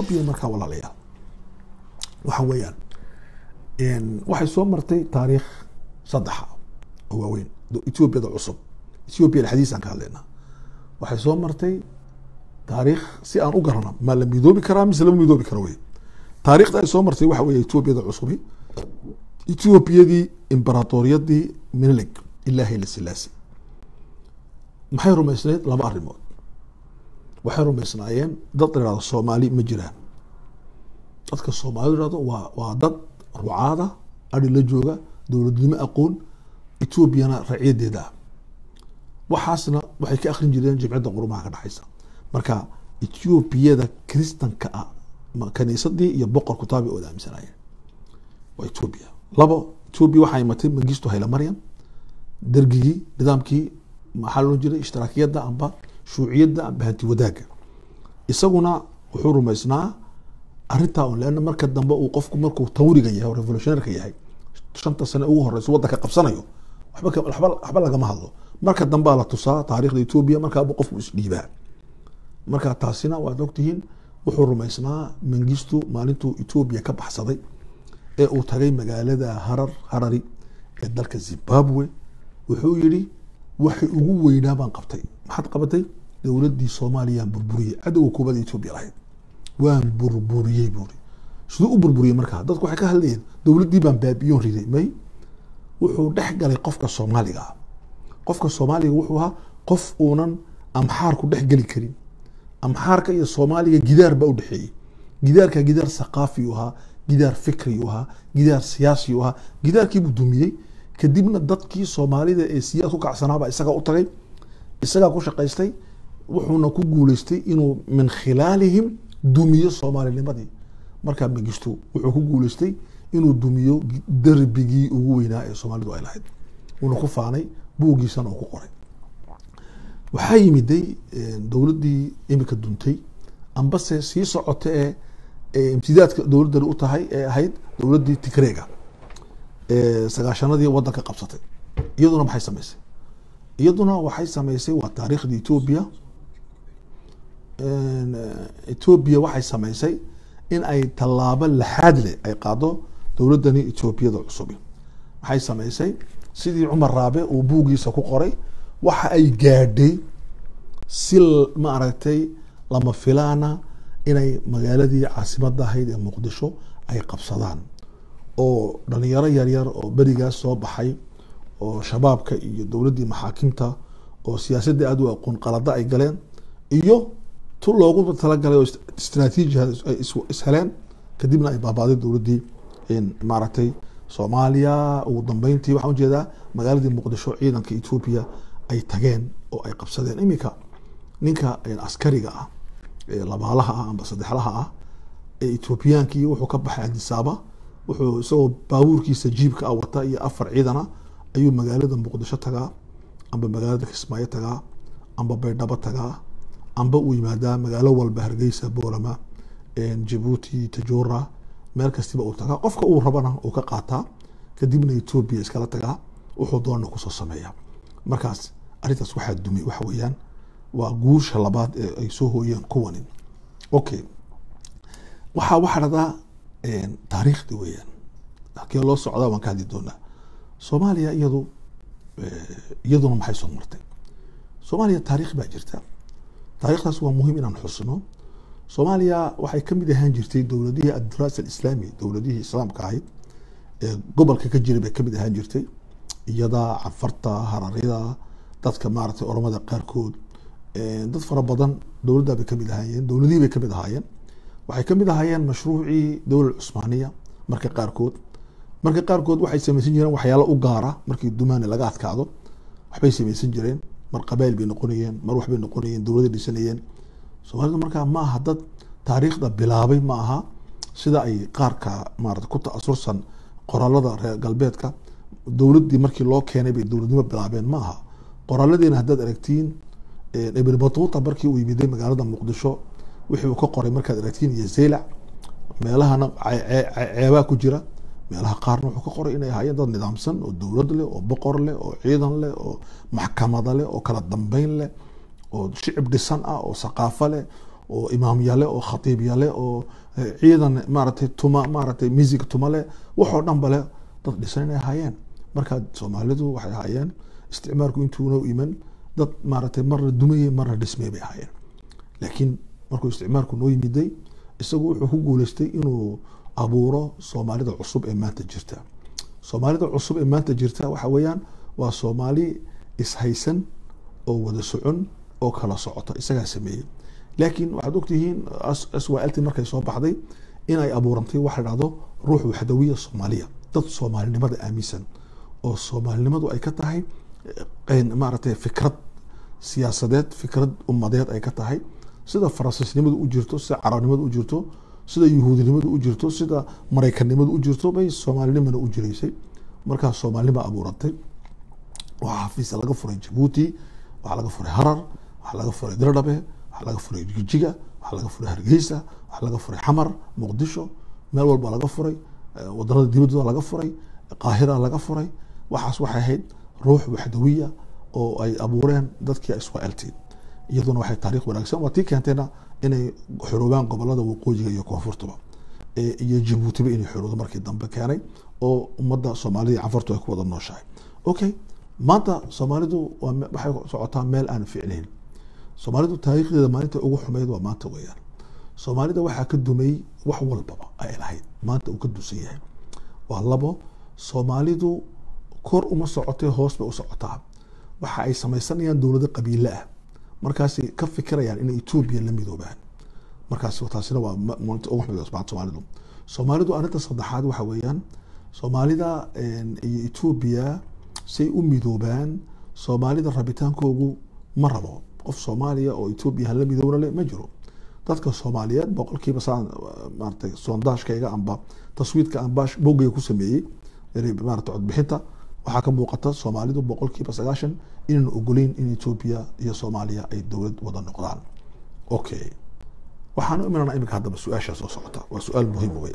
etoobiya markaa walaalayaal waxa weeyaan waxay soo martay taariikh saddexa oo waaweyn etoobiyada cusub ethoobiya xadiis aan ka hadlaynaa waxay soo martay taariikh si aan u garano ma la midoobi karaa mise lama midoobi karo wey taariikhda ay soo martay waxa weeye etoobiyada cusubi etoobiyadii imberatoriyadii minilig ilaa hayla silaasi maxay rumaysnayd laba arrimood waxay rumaysnaayeen dad la ihahdo soomaali ma jiraan dadka soomaalidu ihahdo waa waa dad rucaada ari la jooga dowladnimo aqoon etoobiyana racyadeeda ah waxaasna waxay ka akrin jireen jimciyadda qurumaha ka dhexaysa marka etoobiyada kristanka ah kaniisadii iyo boqor kutaabi ooda aaminsanaayeen waa etoobiya labo etoobiya waxaa imatay mangisto hayla maryam dergigii nidaamkii maxaa loo jiray ishtiraakiyadda amba shuuciyadda amba hanti wadaaga isaguna wuxuu rumaysnaa arrintaa un leana marka dambe uu qofku markuu tawriga yahay oo revolutionarka yahay shanta sane ugu horeysa waddanka qabsanayo waxba waxba waxba lagama hadlo marka dambea la tusaa taarikhda etoobiya markaaba qofku isdhiibaa marka taasina waad ogtihiin wuxuu rumaysnaa mangistu maalintuu etoobiya ka baxsaday ee uu tagay magaalada harar harari ee dalka zimbabwe wuxuu yihi waxay ugu weynaa baan qabtay maxaad qabatay dowladdii soomaaliyaan burburiyey cadowga koobada etoobiya lahayd waan burburiyey buuri siduu u burburiyey markaa dadku waxay ka hadlayeen dowladdii baan baabiyoon riday may wuxuu dhex galay qofka soomaaliga ah qofka soomaaliga wuxuu ahaa qof uunan amxaarku dhex geli karin amxaarka iyo soomaaliga gidaar baa udhexeeyey gidaarka gidaar thaqaafi u ahaa gidaar fikri u ahaa gidaar siyaasi u ahaa gidaarkiibuu dumiyey kadibna dadkii soomaalida ee siyaas ku kacsanaaba isagaa u tagay isagaa ku shaqaystay wuxuuna ku guuleystay inuu min khilaalihim dumiyo soomaalinimadii markaa mangistu wuxuu ku guuleystay inuu dumiyo darbigii ugu weynaa ee soomaalidu ay lahayd wuuna ku faanay buugiisana uu ku qoray waxaa yimiday dowladdii imika duntay ambase sii socota ee imtidaadka dowladdani u tahay ee ahayd dowladdii tigreega ee sagaashanadii waddanka qabsatay iyaduna maxay sameysay iyaduna waxay sameysay waa taariikhda etoobiya etoobiya waxay sameysay in ay tallaabo laxaad leh ay qaado dowladdani etoobiyada cusubi maxay sameysay sidii cumar raabe uu buugiisa ku qoray waxa ay gaadhay si ma aragtay lama filaana inay magaaladii caasimadda ahayd ee muqdisho ay qabsadaan oo dhalinyaro yaryar oo berigaas soo baxay oo shabaabka iyo dowladdii maxaakimta oo siyaasadda aada u aqoon qalada ay galeen iyo tu loogu talagalay oo istraatiijiha ay isheleen kadibna ay baabaaday dowladdii maaragtay soomaaliya ugu dambeyntii waxaan ujeedaa magaaladii muqdisho ciidanka etoobiya ay tageen oo ay qabsadeen iminka ninka askariga ah ee labaalaha ah amba saddexlaha ah ee etoobiyaankii wuxuu ka baxay adisaaba wuxuu isagoo baabuurkiisa jiibka ah wata iyo afar ciidana ayuu magaalada muqdisho tagaa amba magaalada kismaayo tagaa amba baydhabo tagaa amba uu yimaadaa magaalo walba hargeysa boolama jabuuti tajura meel kastiba uu tagaa qofka uu rabana uu ka qaataa kadibna etoobiya iskala tagaa wuxuu doona kusoo sameeya markaas arrintaas waxaa dumay waxa weeyaan waa guusha labaad ee ay soo hooyeen kuwanin okay waxaa waxaa dhahdaa taariikhdi weeyaan halkee loo socdaa waan ka hadli doonaa soomaaliya iyadu iyaduna maxay soo martay soomaaliya taarikh baa jirta taarikhdaas waa muhiim inaan xusno soomaaliya waxay kamid ahaan jirtay dowladihii addiraasa alislaami dowladihii islaamka ahayd ee gobolka ka jiray bay kamid ahaan jirtay iyada cafarta hararyada dadka maaragtay oromada qaarkood dad fara badan dowladda bay kamid ahaayeen dowladihii bay kamid ahaayeen waxay kamid ahaayeen mashruucii dowlad cusmaaniya marka qaarkood marka qaarkood waxay samaysan jireen waxyaalo u gaara markii dumaani laga adkaado waxbay samaysan jireen mar qabail bay noqonayeen mar waxbay noqonayeen dowladay dhisanayeen soomaalida markaa ma aha dad taariikhda bilaabay ma aha sida ay qaarka maarata ku ta-asursan qoraalada reer galbeedka dowladdii markii loo keenay bay dowladnimo bilaabeen ma aha qoraaladiina haddaad aragtiin ibn batuuta markii uu yimiday magaalada muqdisho wixii uu ka qoray markaad aragtiin iyo zeylac meelahana ceebaa ku jira meelaha qaarna wuxuu ka qoray inay ahaayeen dad nidaamsan oo dowlad leh oo boqor leh oo ciidan leh oo maxkamada leh oo kala dambeyn leh oo shicib dhisan ah oo saqaafo leh oo imaamya leh oo khatiibya leh oo eh, ciidan maaragtay tuma maaragtay music tuma leh waxoo dhan bale dad dhisan inay ahaayeen marka soomaalidu waxay ahaayeen isticmaalku intuuna u iman dad maaragtay marna dumayey marna dhismay bay ahaayeen laakiin markuu isticmaalku noo yimiday isagu wuxuu ku guuleystay inuu abuuro soomaalida cusub ee maanta jirta soomaalida cusub ee maanta jirta waxa weeyaan waa soomaali ishaysan oo wada socon oo kala socota isagaa sameeyey laakiin waxaad ogtihiin swlt markay soo baxday inay abuurantay waxa la dhahdo ruux waxdawiya soomaaliya dad soomaalinimada aaminsan oo soomaalinimadu ay ka tahay eh, maaragtay fikrad siyaasadeed fikrad ummadeed ay ka tahay sida faransiisnimadu u jirto sida carabnimadu u jirto sida yuhuudinimadu u jirto sida maraykanimadu u jirto bay soomaalinimana u jiraysay markaa soomaalinima abuurantay waxaa xafiisa laga furay jabuuti waxaa laga furay harar waxaa laga furay dirdhabe waxaa laga furay jijiga waxaa laga furay hargeysa waxaa laga furay xamar muqdisho meel walba laga furay eh, wadanada dibadooda laga furay qaahira laga furay waxaas waxay ahayd ruux waxdawiya oo ay abuureen dadkii iswaelti iyaduna waxay taariikh wanaagsan waa tii keentayna inay xoroobaan gobolada waqooyiga iyo koonfurtuba Eh, iyo jabuutiba inay xoroodo markii dambe keenay oo ummadda soomaalida iyo canfartu ay ku wada nooshahay okay maanta soomaalidu waa me- waxay socotaa meel aan ficnayn soomaalidu taariikhdeeda maalinta ugu xumeyd waa maanta weeyaan soomaalida waxaa ka dumay wax walbaba ay lahayd maanta uu ka dusan yahay waa labo soomaalidu kor uma socotay hoos bay u socotaa waxa ay samaysanayaan dowlado qabiile ah markaasay ka fikirayaan inay etoobiya la midoobaan markaas taasina waa ma- maalinta ugu xumeyd maanta soomaalidu soomaalidu arrinta saddexaad waxa weeyaan soomaalida een, iyo etoobiya say u midoobaan soomaalida rabitaankoogu ma rabo qof soomaaliya oo etoobiya hala midoobna le ma jiro dadka soomaaliyeed boqolkiiba saan maaratay sondaashkayga amba taswiidka aan baash boggayga ku sameeyey yani maarata codbixinta waxaa ka muuqata soomaalidu boqolkiiba sagaashan inaan ogoleyn in etoobiya iyo soomaaliya ay dowlad wada noqdaan okay waxaan u imanana imika haddaba su-aashaa soo socota waa su-aal muhiim wey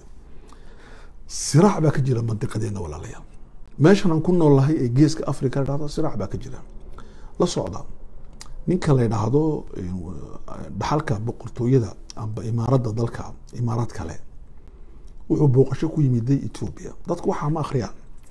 siraac baa ka jira mandiqadeena walaalayaal meeshan aan ku noolnahay ee geeska africa la dhahdo siraac baa ka jira la socda ninka la yidhaahdo eh, dhaxalka boqortooyada amba imaaradda dalka imaarad kale wuxuu booqasho ku yimiday etoobiya dadku waxaa ma akhriyaan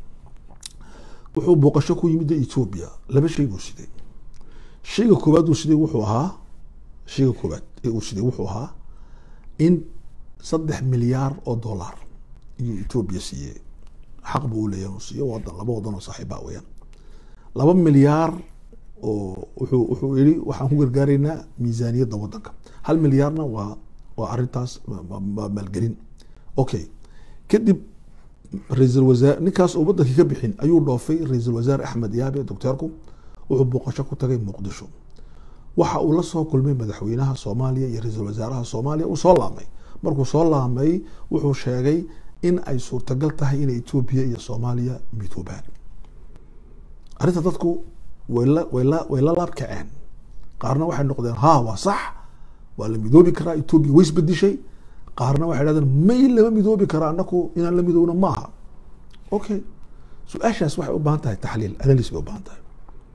wuxuu booqasho ku yimiday etoobiya laba shay buu siday shayga koowaad uu siday wuxuu ahaa shayga koowaad ee uu siday wuxuu ahaa in saddex milyaar oo dollar iyuu etoobiya siiyey xaq buu u leeyahay inuu siiyo wadan laba wadan oo saaxiiba weeyaan laba milyaar oo wuxuu wuxuu yidhi waxaan ku gargaaraynaa miisaaniyadda wadanka hal milyaarna waa waa arrintaas waa maalgelin okay kadib ra-iisul wasaare ninkaas oo wadankii ka bixin ayuu dhoofay ra-iisul wasaare axmed yaabe docteerku wuxuu booqasho ku tagay muqdisho waxa uu la soo kulmay madaxweynaha soomaaliya iyo ra-iisul wasaaraha soomaaliya uu soo laamay markuu soo laamay wuxuu sheegay in ay suurtagal tahay inay etoobiya iyo soomaaliya midoobaan arrinta dadku way la way la way la laab kaceen qaarna waxay noqdeen ha waa sax waa la midoobi karaa etoobiya way isbedishay qaarna waxay dhahdeen may lama midoobi karaa anaku inaan la midoobno maaha okay su-aashaas waxay u baahan tahay taxliil analysis bay u baahan tahay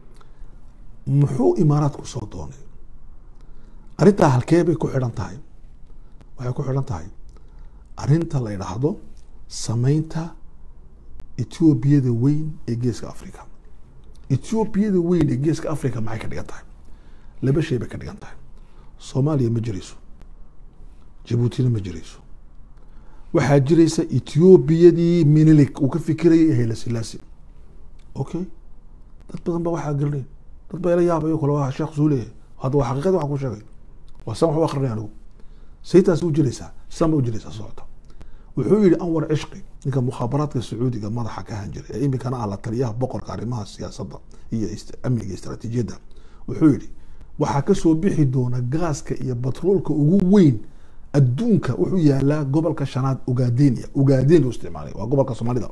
muxuu imaaraadku soo doonay arrintaa halkee bay ku xidhan tahay waxay ku xidhan tahay arrinta la yidhaahdo samaynta etoobiyada weyn ee geeska africa etoobiyada weyn ee geeska africa maxay ka dhigan tahay laba shay bay ka dhigan tahay soomaaliya ma jirayso jabuutina ma jirayso waxaa jiraysa etoobiyadii minilik uu ka fikirayay hayla silaasi okay dad badan ba waxaa garanay dad baa ila yaabayo kale waa sheekh suule hadda waa xaqiiqada waxaan ku sheegay waa san wax u akrinay anigu saytaas u jiraysaa san ba u jiraysaa socota wuxuu yihi anwar cishqi ninka mukhaabaraadka sacuudiga madaxa ka ahaan jiray ee iminkana ah la taliyaha boqorka arrimaha siyaasadda iyo amniga istaraatiijiyadda wuxuu yihi waxaa kasoo bixi doona gaaska iyo batroolka ugu weyn adduunka wuxuu yaalaa gobolka shanaad ugaadenia ugaadenia u isticmaalay waa gobolka soomaalida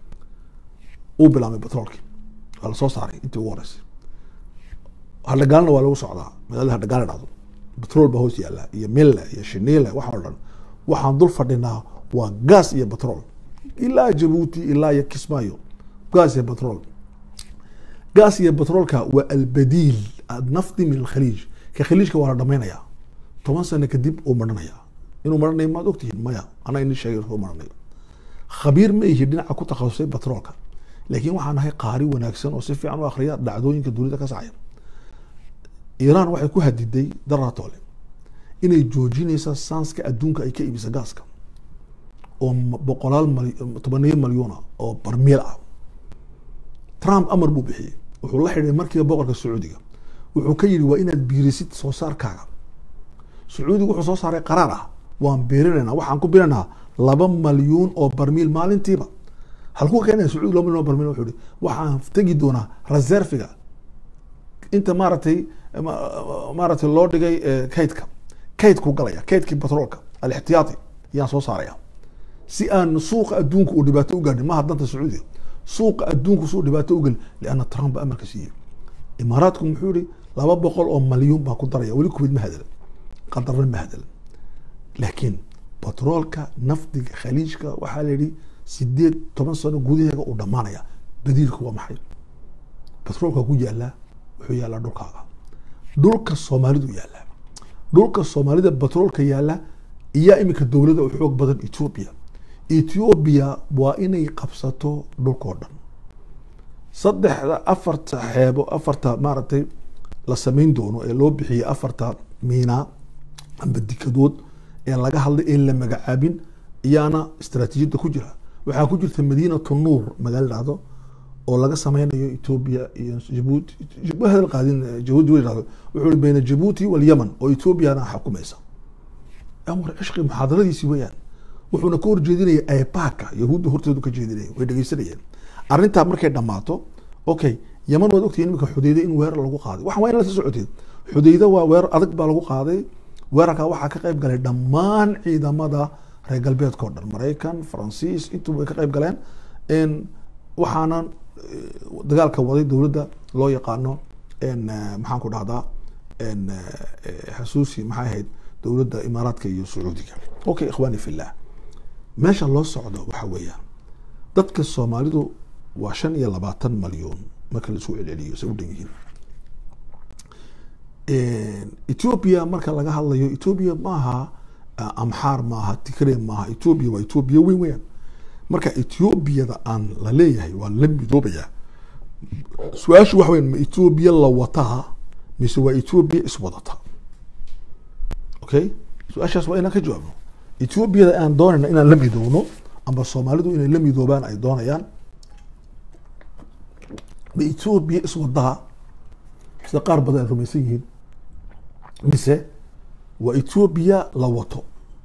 uu bilaabay batroolkii waa lasoo saaray intii ugu horeysay hadhagaalna waa lagu socdaa magaalada hadhagaal dhacdo batrool baa hoos yaala iyo mille iyo shiniile waxa o dhan waxaan dul fadhinaa waa gaas iyo batrool ilaa jabuuti ilaa iyo kismaayo gaas iyo batrool gaas iyo batroolka waa albadiil nafdi min alkhaliij ka khaliijka waa la dhamaynaya toban sano kadib uu maranaya inuu maranayo maad ogtihiin maya anaa ini sheegay inuu maranayo khabiir ma ihi dhinaca ku takhasusay batroolka laakiin waxaan ahay qaari wanaagsan oo si fiican u akhriya dhacdooyinka dunida ka sacaya iiraan waxay ku hadiday daratole inay joojinaysa saanska adduunka ay ka iibisa gaaska oo boqolaal tobaniyo malyuuna oo barmiil ah trump amar buu bixiyey wuxuu la xidhay markiiba boqorka sacuudiga wuxuu ka yidhi waa inaad biirisid soo saarkaaga sacuudiga wuxuu soo saaray qaraar ah waan biirinaynaa waxaan ku biirinaynaa laba malyuun oo barmiil maalintiiba halkuu keenaya sacuudi laba milyan oo barmiil wuxuu yihi waxaan tegi doonaa reserviga inta maaragtay maaragtay loo dhigay kaydka kaydku galaya kaydkii batroolka alixtiyaati yaan soo saaraya si aan suuqa adduunka uu dhibaato u gaadhin maha danta sacuudiga suuqa adduunku suu dhibaato u gelin lianna trump ba amarka siiyey imaaraadku muxuu yihi laba boqol oo malyuun baan ku daraya weli kuwid ma hadalan qadarna ma hadalan laakiin batroolka nafdiga khaliijka waxaa la yihi sideed toban sano gudaheega uu dhamaanaya badiilku waa maxay batroolka ku yaalaa wuxuu yaalaa dhulkaaga dhulka soomaalidu yaalaa dhulka soomaalida batroolka yaala iyaa iminka dowladda u xoog badan ethoobia ethoobia waa inay qabsato dhulkao dhan saddexda afarta xeebo afarta maaragtay la samayn doono ee loo bixiyey afarta miinaa amba dikadood ee laga hadlay ee la magacaabin iyaana istaraatiijiyadda ku jira waxaa ku jirta madiinatu nuur magaalo dhahdo oo laga sameynayo ethoobia iyo jabuuti hadal qaadin jabuuti wa dhahdo wuxuu i bayna jabuuti walyaman oo ethoobiana xukumaysa amar cishqi muxaadaradiisi weeyaan wuxuuna ka horjeedinaya aybaka yahuudda horteedu ka jeedinaya way dhegeysanayeen arrintaa markay dhammaato okay yaman waad ogtihiin iminka xudeyda in weerar lagu qaaday waxan waa in la soo socoteen xudeyda waa weerar adag baa lagu qaaday weerarkaa waxaa ka qayb galay dhammaan ciidamada reer galbeedka o dhan maraykan faransiis intuba way ka qayb galeen waxaana dagaalka waday dowladda loo yaqaano maxaan ku dhahdaa xasuusi maxay ahayd dowladda imaaraadka iyo sacuudiga okay ikhwani fillah meesha loo socdo waxa weeyaan dadka soomaalidu waa shan iyo labaatan malyuun marka laisku celceliyo say u dhan yihiin ethoobia marka laga hadlayo ethoobia maaha amxaar maaha tigre maaha ethoobia waa ethoobia weyn weyaan marka ethoobiyada aan la leeyahay waa la midoobayaa su-aashu waxa weyan ma ethoobia la wataa mise waa ethoobia iswadata okay su-aashaas waa inaan ka jawaabno ethoobiyada aan doonayna inaan la midoobno amba soomaalidu inay la midoobaan ay doonayaan ma ethoobia iswadaa sida qaar badan ay rumaysan yihiin mise waa ethoobia la wato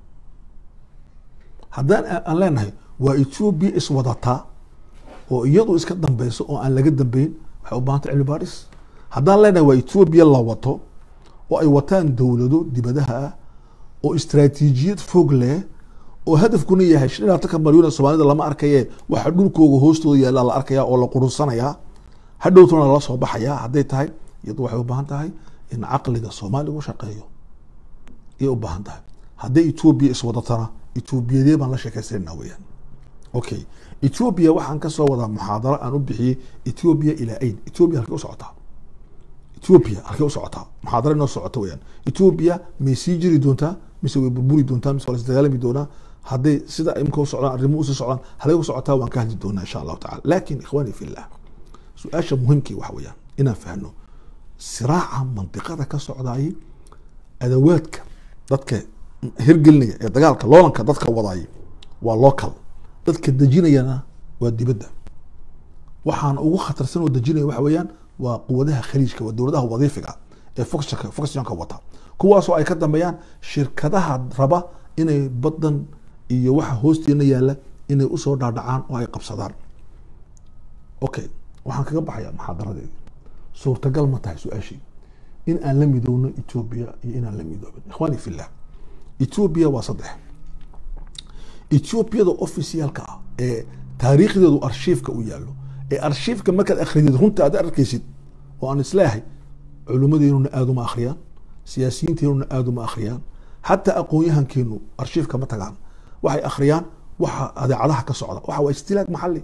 haddaan aan leenahay waa ethoobia iswadataa oo iyadu iska dambeyso oo aan laga dambeyn waxay u baahantay cilmi baadhis haddaan leenahay waa ethoobia la wato oo ay wataan dowlado dibadaha ah oo istraatiijiyad fog leh oo hadafkuna yahay shan iyo labatanka malyuun ee soomaalida lama arkaye waxa dhulkooga hoostooda yaalla la arkaya oo la qurunsanayaa hadhowtuna lala soo baxayaa hadday tahay iyadu waxay u baahan tahay in caqliga soomaaliga u shaqeeyo iyay u baahan tahay hadday ethoobia iswadatana ethoobiyadee baan la sheekaysanayna weyaan okay ethoobia waxaan kasoo wadaa muxaadaro aan u bixiyey ethoobia ilaa ain ethoobia halkay u socotaa ethoobia halkay u socotaa muxaadaro inoo socota weyaan ethoobia may sii jiri doontaa mise way burburi doontaa mise waa la isdagaalami doonaa hadday sida imka u socdaan arrimuhu usii socdaan halay u socotaa waan ka hadli doonaa insha allahu tacala lakin ikhwani fillah su-aasha muhimkii waxa weeyaan inaan fahno siraaca mandiqada ka socdaayay adawaadka dadka hirgelinaya ee dagaalka loolanka dadka wadaayay waa local dadka dejinayana waa dibadda waxaana ugu khatarsan oo dejinaya waxa weeyaan waa quwadaha khaliijka waa dowladaha wadiifiga ee foxka foxjonka wata kuwaasoo ay ka dambeeyaan shirkadaha raba inay badan iyo waxa hoosteena yaalla inay usoo dhaadhacaan oo ay qabsadaan okay waxaan kaga baxaya muxaadaradeedi suurtagal ma tahay su-aashii in aan la midoowno ethoobia iyo inaan la midoobin ikhwani fillah ethoobia waa saddex ethoobiyada officialka ah ee taariikhdeedu arshiifka u yaallo ee arshiifka markaad akridid runta aad arkaysid oo aan isleehay culimmadeenuna aada uma akhriyaan siyaasiyiinteenuna aada uma akhriyaan xataa aqoon-yahankeenu arshiifka ma tagaan waxay akhriyaan waxa adeecadaha ka socda waxa waa istilaag maxali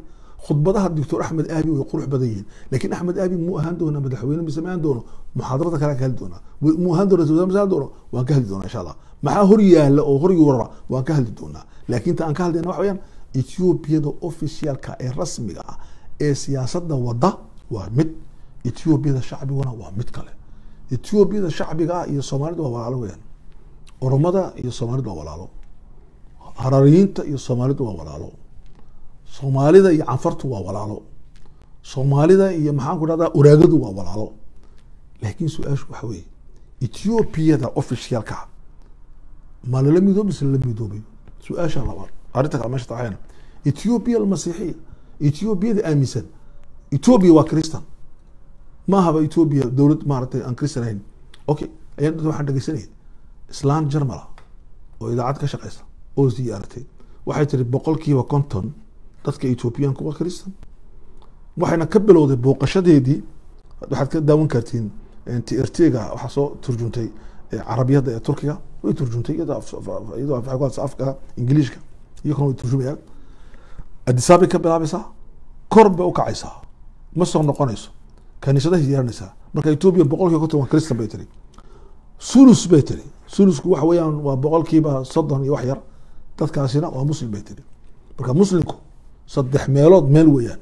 khudbadaha doctor axmed aabi way qurux badan yihiin laakiin axmed aabi muu ahaan doonaa madaxweyne mise ma ahaan doono muxaadarada kale ka hadli doonaa muu ahaan doona mise ahaan doono waan ka hadli doonaa insha allah maxaa hor yaala oo hor yuurara waan ka hadli doonaa laakiin ta aan ka hadlayna waxa weeyaan ethioobiyada officialka ee rasmiga ah ee siyaasadda wadda waa mid ethioobiyada shacbiguna waa mid kale ethioobiyada shacbiga ah iyo soomaalida waa walaalo weyaan oromada iyo soomaalida waa walaalo harariyiinta iyo soomaalidu waa walaalo soomaalida iyo canfartu waa walaalo soomaalida iyo maxaan ku dhahdaa uraagadu waa walaalo laakiin su-aashu waxa weeye ethioobiyada officialka ma lala midoobi mise lala midoobayo su-aasha labaad arrinta kale meesha taxayna ethiobiya almasiixiya ethioobiyada aaminsan ethiopia waa christian ma ahaba ethiopia dowlad maaragtay aan christian ahayn okay ayaan dad waxaan dhegeysanaya islaan jarmala oo idaacad ka shaqeysa oo ziyaaratay waxay tiri boqolkiiba konton dadka ethoobiyaanku waa christian waxayna ka bilowday booqashadeedii waxaad ka daawan kartiin trtga waxaa soo turjuntay carabiyadda ee turkiga way turjuntay iyadoo afka ingiliishka iyakuna way turjumayaan adisaabay ka bilaabaysaa kor bay ukacaysaa ma soo noqonayso kaniisadahay ziyaaranaysaa marka ethoobia boqolkiiba konton waa christian bay tiri sulus bay tiri sulusku waxa weeyaan waa boqolkiiba soddon iyo wax yar dadkaasina waa muslim bay tiri marka muslimku saddex meelood meel weeyaan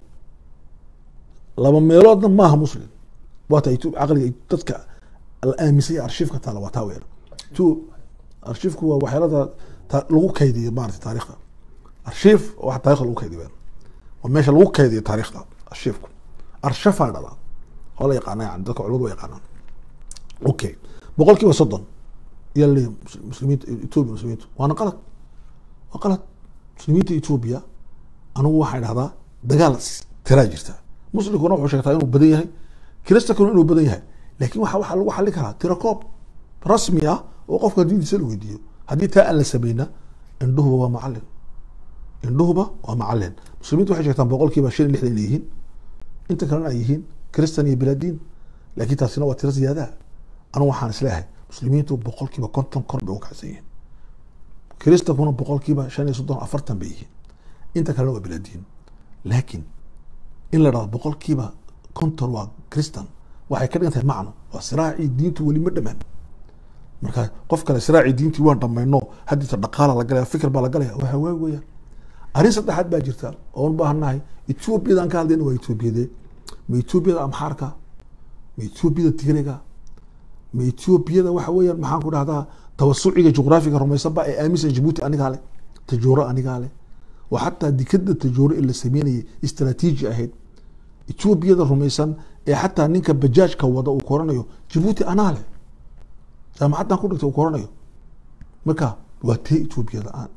laba meeloodna maaha muslim waata caqliga dadka la aaminsay arshiifka taala waa taa weeyaan two arshiifku waa waxyaalada lagu kaydiyo maarata taarikhda arshiif wax taarikhda lagu kaydiyo weeyaan waa meesha lagu kaydiyo taarikhda arshiifku arshafaa dhala oo la yaqaana yani dadka culimadu waa yaqaanaan okay boqol kiiba soddon iyaa laleeyahy muslimiinta ethoobia muslimiintu waana qalad waa qalad muslimiinta ethoobia anigu waxaan dhahdaa dagaal tiraa jirta muslimkuna wuxuu sheegtaa inuu badan yahay kiristankuna inuu badan yahay laakiin waxa waxaa lagu xallin karaa tirakoob rasmi ah oo qofka diintiisa la weydiiyo haddii taa aan la sameyna indhuhuba waa macalin indhuhuba waa macalin muslimiintu waxay sheegtaan boqol kiiba shan iyo lixdan inay yihiin inta kalena ay yihiin kristan iyo bilaadiin laakiin taasina waa tiro ziyaadaha anigu waxaan isleeyahay muslimiintu boqol kiiba konton kor bay u kacsan yihiin kiristankuna boqol kiiba shan iyo soddon afartan bay yihiin inta kalena waa bilaadiin laakiin in la dhahdo boqol kiiba konton waa christan waxay ka dhigan tahay macno waa siraacii diintu weli ma dhamaan marka qof kale siraacii diintii waan dhamayno haddiita dhaqaala la galaya fikir baa la galaya waa hawaag weeyaan arrin saddexaad baa jirta oon baahannahay ethoobiyadan ka hadlayna waa ethoobiyadee ma ethoobiyada amxaarka ma ethoobiyada tigrega ma ethoobiyada waxa weeyaan maxaan ku dhahdaa tawasuciga juqraafiga rumaysanba ee aaminsan jabuuti anigaa leh tajooro anigaa leh oo xataa dikada tajooro ee la sameynayay istraatiiji ahayd ethoobiyada rumaysan ee xataa ninka bajaajka wada uu koranayo jabuuti anaa leh jaamacaddan ku dhigtay uu koranayo marka waa tee ethoobiyada aan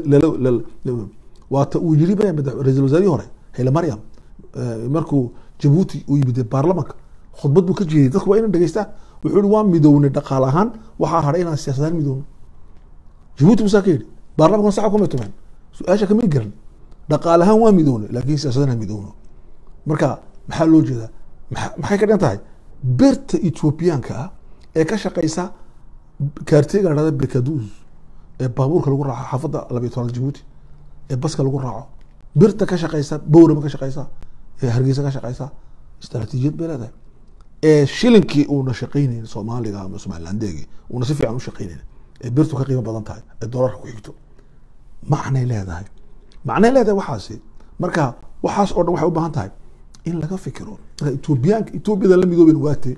ila waa ta uu yiri ba ra-isul wasaarihii hore hayle maryam markuu jabuuti uu yimid baarlamanka khudbad buu ka jeediyay dadku waa inay dhegeystaan wuxuu yihi waa midownay dhaqaal ahaan waxaa haray inaan siyaasadaan midowno jabuuti musaa ka yidhi baarlamankuna saxa kuma tumeen su-aasha kamid garan dhaqaal ahaan waa midownay laakiin siyaasadaan midowno marka maxaa loo jeedaa maxay ka dhigan tahay berta ethoobiyaanka ah ee ka shaqeysa kaartega la dhahda bekadus ee baabuurka lagu raaco xaafadda labiyo tobnaad jabuuti ee baska lagu raaco birta ka shaqeysa bowrama ka shaqeysa ee hargeysa ka shaqeysa istraatiijiyad bay leedahay ee shilinkii uuna shaqeyneyn soomaaliga ama somalilandeegi uuna si fiican u shaqeyneyn ee birtu ka qiimo badan tahay ee doolarka ku xigto macnay leedahay macnay leedahay waxaasi marka waxaas oo dhan waxay u baahan tahay in laga fikiro marka etoobiyaanka etoobiyada la midooben waate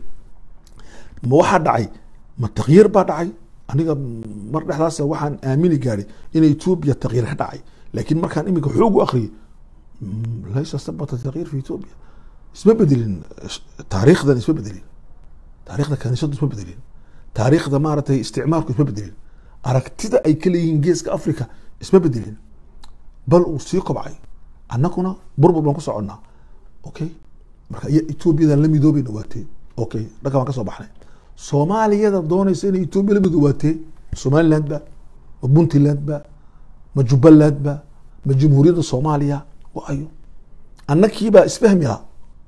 ma waxaa dhacay ma takyiir baa dhacay aniga mar dhexdaas waxaan aamini gaadhay in etoobiya takyiir ka dhacay laakiin markaan iminka xoog u akriyay laysa sabata takyiir fi etoobiya isma bedelin taariikhdan isma bedelin taariikhda kaniisadu isma bedelin taariikhda maaragtay isticmaalku isma bedelin aragtida ay ka leeyihiin geeska africa isma bedelin bal uu sii kobcay annaguna burbur baan ku soconnaa okay marka iyo etoobiyadan la midoobayna waatee okay dhanka baan ka soo baxnay soomaaliyada doonaysa inay etoobiya la midoobaatee somaliland ba ma puntland ba ma jubbaland ba ma jamhuuriyadda soomaaliya wa ayo annakiibaa isfahmi ah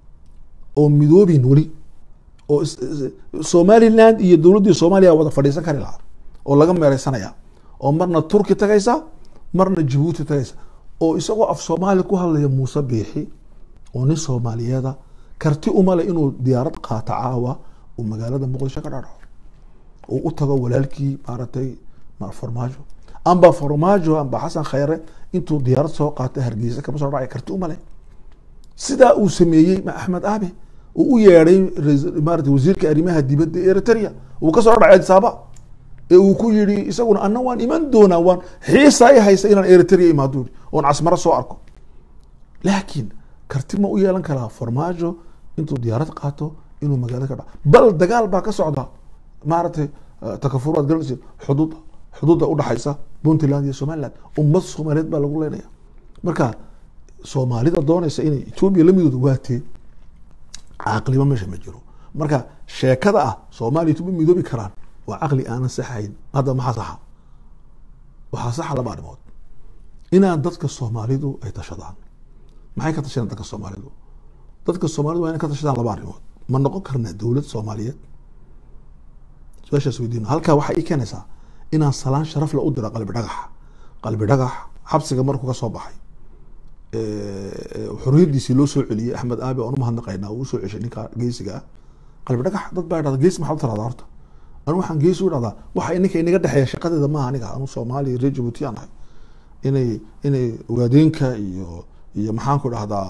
oo midoobin weli oo somaliland iyo dowladdii soomaaliya wada fadhiisan kari lahaa oo laga meereysanaya oo marna turki tagaysa marna jabuuti tagaysa oo isagoo af soomaali ku hadlaya muuse biixi oo nin soomaaliyeeda karti umale inuu diyaarad qaato caawa uu magaalada muqdisho ka dhadhaco uu u tago walaalkii maaragtay farmaajo amba farmaajo amba xasan khayre intuu diyaarad soo qaatay hargeysa kama soo dhacay karti umale sidaa uu sameeyey axmed aabe uu u yeedhay maarata wasiirka arrimaha dibadda eritrea uu kasoo dhacay adisaaba ee uu ku yidhi isaguna ana waan iman doonaa waan xiisa i haysa inaan eritrea imaado yidhi oon casmaro soo arko laakiin karti ma u yeelan karaa farmaajo intuu diyaarad qaato inuu magaalada ka dhaco bal dagaal baa ka socda maaragtay takafur waad garanaysa xuduuda xuduudda udhaxaysa puntland iyo somaliland ummad soomaaliyeed baa lagu leynaya marka soomaalida doonaysa inay etoobiya la midoodo waa tee caqliba meesha ma jiro marka sheekada ah soomaaliya etoobiya midoobi karaan waa caqli aanan saxayn hadda maxaa saxa waxaa saxa laba arrimood inaan dadka soomaalidu ay tashadaan maxay ka tashadaan dadka soomaalidu dadka soomaalidu waa inay ka tashadaan laba arrimood ma noqon karnaa dowlad soomaaliyeed su-aashaas weydiino halkaa waxaa ii keenaysaa inaan salaan sharaf le u diro qalbi dhagax qalbi dhagax xabsiga markuu ka soo baxay xorriyadiisii loo soo celiyey axmed aabi aan umahadnaqaynaa uu usoo ceshay ninka geesiga ah qalbi dhagax dad baa dhahda geesi maxaad u tiradaa horta anu waxaan geesi u dhahdaa waxa ininka inaga dhexeeya shaqadeeda maaha aniga anu soomaaliya reer jabuuti aan ahay inay inay ogaadeenka iyo iyo maxaan ku dhahdaa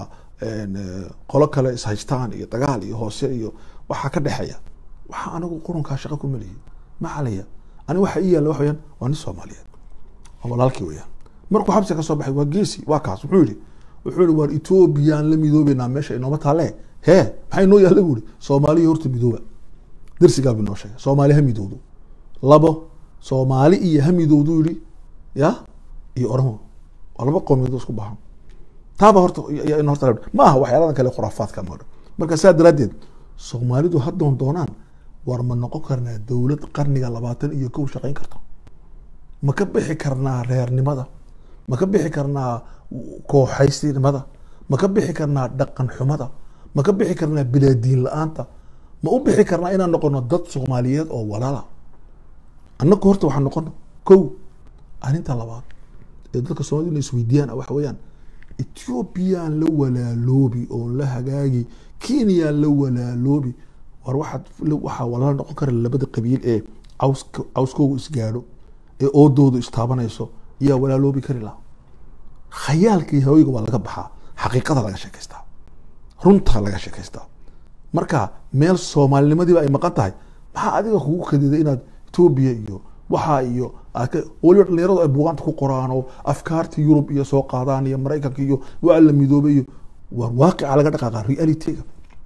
qolo kale ishaystaan iyo dagaal iyo hoose iyo waxaa ka dhexeeya waxa anigu qurunkaa shaqa ku meliyi ma calaya ani waxa ii yaalla wax weyaan waa nin soomaaliyeed waa walaalkii weyaan markuu xabsiga ka soo baxay waa geesi waa kaas wuxuu yihi wuxuu yihi waar etoobiyaan la midoobeynaa meesha inooma taale hee maxaa inoo yaalla bu ihi soomaaliya horta midooba darsigaaba inoo sheegay soomaali ha midowdo labo soomaali iyo ha midowdu yihi ya iyo oromo waa laba qowmiyadood isku baxan taaba horta in horta ma aha waxyaaladan kale khuraafaadka ma marka saa daraaddeed soomaalidu haddoon doonaan war ma noqon karnaa dowlad qarniga labaatan iyo kow shaqayn karta ma ka bixi karnaa reernimada ma ka bixi karnaa kooxaystinimada ma ka bixi karnaa dhaqan xumada ma ka bixi karnaa bilaadiin la-aanta ma u bixi karnaa inaan noqono dad soomaaliyeed oo walaala annagu horta waxaan noqono kow arrinta labaad ee dadka soomaalida ina isweydiiyaan waxa weeyaan ethoobiyan la walaaloobi oo la hagaagi kenya la walaaloobi war waxaad waxaa walaalo noqon kara labada qabiil ee caws cawskoogu isgaadho ee oodoodu istaabanayso ayaa walaaloobi kari laha khayaalkii haweyga waa laga baxaa xaqiiqada laga sheekaystaa runta laga sheekaystaa marka meel soomaalinimadiiba ay maqan tahay maxaa adiga kugu kadiday inaad etoobiya iyo waxaa iyo waliba dhalinyaradu ay buugaanta ku qoraan oo afkaarta yurub iyo soo qaadaan iyo maraykanka iyo waa la midoobay iyo waa waaqica laga dhaqaaqa realityga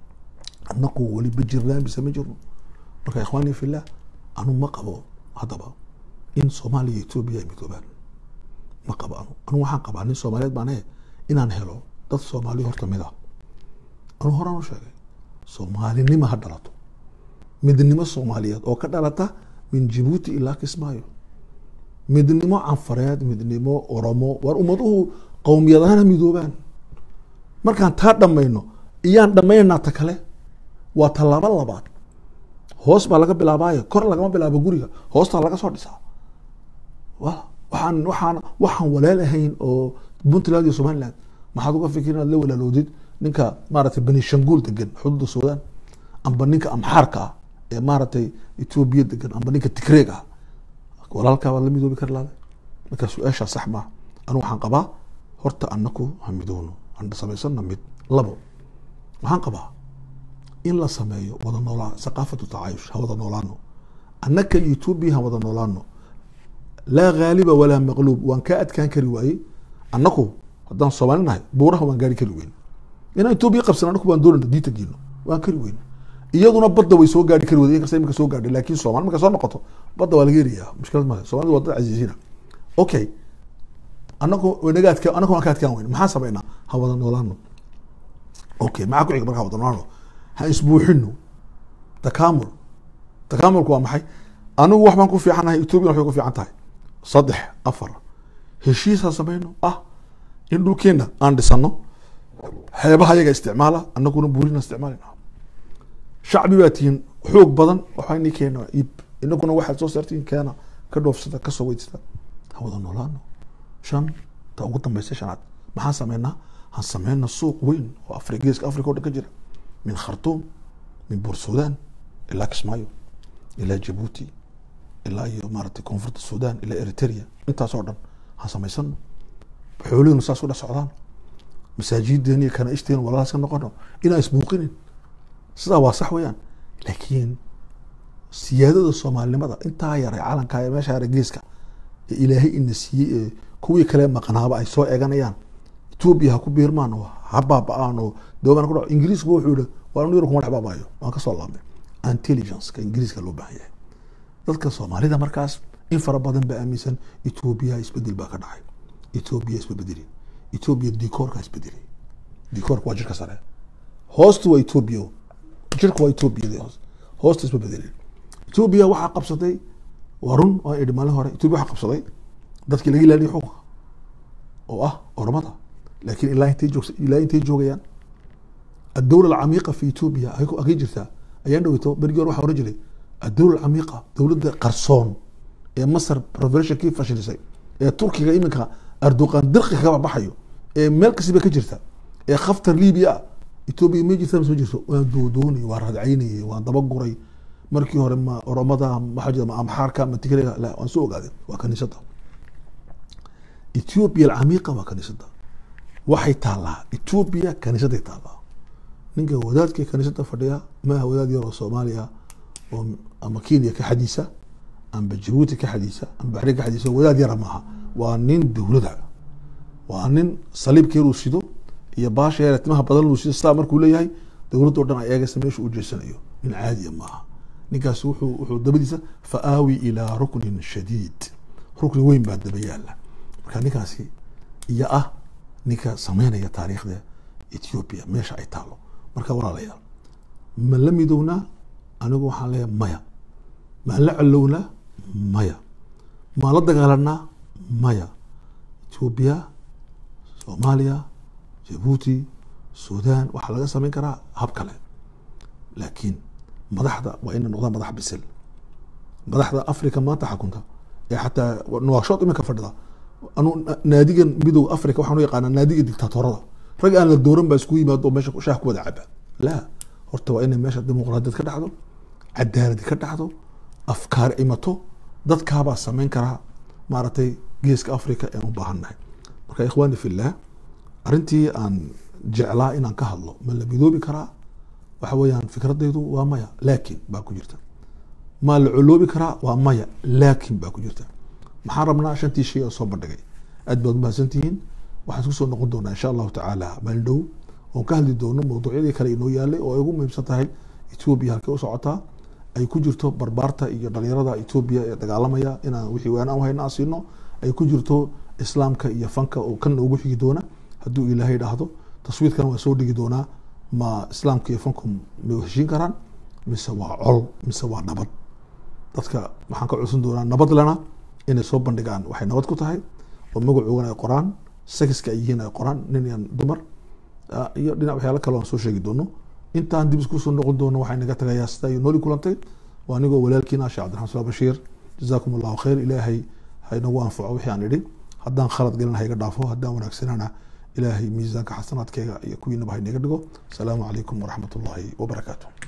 anaku weliba jirnaan bise ma jirno marka ikhwaani fillah anu ma qabo haddaba in soomaaliya iyo etoobiya ay midoobaan ma qabo anu anu waxaan qabaa nin soomaaliyeed baan ahe inaan helo dad soomaaliya horta mid ah anu horaan u sheegay soomaalinimo ha dhalato midnimo soomaaliyeed oo ka dhalata min jibuuti ilaa kismaayo midnimo canfareed midnimo oromo war ummaduhu qowmiyadahana midoobaan markaan taa dhammayno iyaan dhammaynaynaa ta kale waa tallaabo labaad hoos baa laga bilaabaayo kor lagama bilaabo guriga hoostaa laga soo dhisaa wa waxaan waxaan waxaan walaal ahayn oo puntland iyo somaliland maxaad uga fikir inaad la walaaloodid ninka maaragtay benishanguul degan xuduudda suudaan amba ninka amxaarka ah ee maaragtay etoobiya degan amba ninka tigreeg ah walaalkaa waad la midoobi kari lahday marka su-aashaa sax maaha anu waxaan qabaa horta anaku ha midowno aan samaysano mid labo waxaan qabaa in la sameeyo wada noolaan thaqaafatu tacaayush ha wada noolaano annaka iyo etoobiya ha wada noolaano laa ghaaliba walaa maqluub waan kaa adkaan kari waayey annaku haddaan soomaali nahay buuraha waan gaari kari weyn inaan etoobiya qabsan anaku baan doonayna diinta geeno waan kari weyn iyaduna badda way soo gaari kari wada inkasta imika soo gaadhay laakiin soomaali marka soo noqoto badda waa laga helayaa mushkilad male soomaalida waa dad casiisiina okay anaku naga adka anaku waan ka adkaan weyn maxaan samaynaa ha wada noolaano okay maxaa ku xiga markaa wada noolaano ha isbuuxino takaamul takaamulku waa maxay anigu wax baan ku fiicanahay etoobiya waxbay ku fiican tahay saddex afar heshiis ha samayno ah in dhulkeena aan dhisano xeebaha yaga isticmaala anaguna buurina isticmaalina shacbi baa tihiin xoog badan waxayni keena iib inaguna waxaad soo saartiin keena ka dhoofsada kasoo weydsada ha wada noolaano shan ta ugu dambaysa shanaad maxaan sameynaa han sameyna suuq weyn oo afri geeska africa o dhan ka jira min khartuum min buur sudan ilaa kismaayo ilaa jabuuti ilaa iyo maaragtay koonfurta sudan ilaa eritrea intaas oo dhan han samaysano xoolihinu saas u dhex socdaan masaajideeni iyo kanaaishteen walaalaas ka noqono inaan isbuuqinin sidaa waa sax weeyaan laakiin siyaadada soomaalinimada intaa yaray calanka ee meesha yara geeska ee ilaahay ina siiyey ee kuwii kale maqnaaba ay soo eeganayaan etoobiya ha ku biirmaan oo ha baaba-aan oo doogan ku dhaco ingiriisku wuxuu yihi waa anu yar kuma dhex baabaayo waan kasoo laabnay intelligence-ka ingiriiska loo baahan yahay dadka soomaalida markaas in fara badan baa aaminsan etoobiya isbedel baa ka dhacay etoobiya isbabedeli etoobiya dicoorka isbedeli dicoorka waa jirka sare hoostu waa etoobiya jirka waa etoobiya hoosta isma bedelin etoobiya waxaa qabsatay waa run waa idhi maalin hore etoobiya waxaa qabsaday dadkii laga ilaaliyo xukunka oo ah ormada laakiin ilaa intay joogsa ilaa intay joogayaan addowla alcamiiqa fi etoobiya agay jirtaa ayaan dhaweyto berigii hore waxaa oran jiray addowla alcamiiqa dowladda qarsoon ee masar revolutionkii fashilisay ee turkiga iminka arduqan dirqi kaga baxayo ee meel kasiba ka jirta ee khaftar libiya ah etoobiya ma jirta soo jirto waan doodoonay waan radcaynayay waan dabaguray markii hore ma oromada maxaa jira ma amxaarka ma tigreega la waan soo ogaaday waa kaniisada etoobiya alcamiiqa waa kaniisada waxay taallaa etoobiya kaniisaday taallaa ninka wadaadka kaniisada fadhiya maaha wadaad yar oo soomaaliya oo ama kenya ka xadiisa amba jabuuti ka xadiisa amba baxrin ka xadiisa wadaad yara maaha waa nin dowlada waa nin saliibkeer uu sido iyo baasha yar timaha badan uu sido sidaa markuu leeyahay dowladda o dhan ay eegaysa meesha uu jeesanayo nin caadiya maaha ninkaas wuxuu wuxuu dabadiisa fa aawi ilaa ruknin shadiid rukni weyn baa daba yaala marka ninkaasi iyo ah ninka sameynaya taariikhda ethiopia meesha ay taalo marka walaalayaal ma la midownaa anigu waxaan leeyahay maya maan la calownaa maya maan la dagaalanaa maya ethiopia soomaaliya jabuuti sudan waxaa laga sameyn karaa hab kale laakiin madaxda waa ina noqdaan madax bisil madaxda africa maanta xakunta ee xataa nuwaashood iminka fadhida anu naadigan midow africa waxaan u yaqaanaa naadiga dictaatorada rag aan la dooran baa isku yimaado oo meesha shaah ku wada caba la horta waa inay meesha dimuqraadiyad ka dhacdo cadaaladi ka dhacdo afkaar imato dadkaabaa sameyn karaa maaragtay geeska africa aan u baahannahay marka ikhwaani fillah arrintii aan jeclaa inaan ka hadlo ma la midoobi karaa waxa weeyaan fikradaydu waa maya laakin baa ku jirta maa la coloobi karaa waa maya laakin baa ku jirta maxaan rabnaa shantii shay oo soo bandhigay aad baad umahadsantihiin waxaan isku soo noqon doonaa insha allahu tacaala maalin dhow oon ka hadli doono mawduucyadii kale inoo yaalay oo ay ugu muhiimsan tahay etoobiya halkay u socotaa ay ku jirto barbaarta iyo dhalinyarada etoobiya ee dagaalamaya inaan wixii waan aan hayna aan siino ay ku jirto islaamka iyo fanka oo kan ugu xigi doona hadduu ilaahay dhahdo taswiidkana waa soo dhigi doonaa ma islaamka iyo fanku ma heshiin karaan mise waa col mise waa nabad dadka waxaan ka codsan doonaa nabad lena inay soo bandhigaan waxay nabad ku tahay oo magacoogana ay qoraan sexiska ay yihiin ay qoraan nin iyo dumar iyo dhinac waxyaalo kale aan soo sheegi doono intaan dib isku soo noqon doono waxay naga tagayaa sida ay nooli kulantay waa anigoo walaalkiina sheekh cabdiraxmaan sala bashiir jazaakum allahu khayr ilaahay ha inagu anfaco wixii aan idhi haddaan khalad gelin ha iga dhaafo haddaan wanaagsanana ilaahay miisaanka xasanaadkeyga iyo kuwiinaba ha inaga dhigo asalaamu calaykum waraxmat ullahi wabarakaatu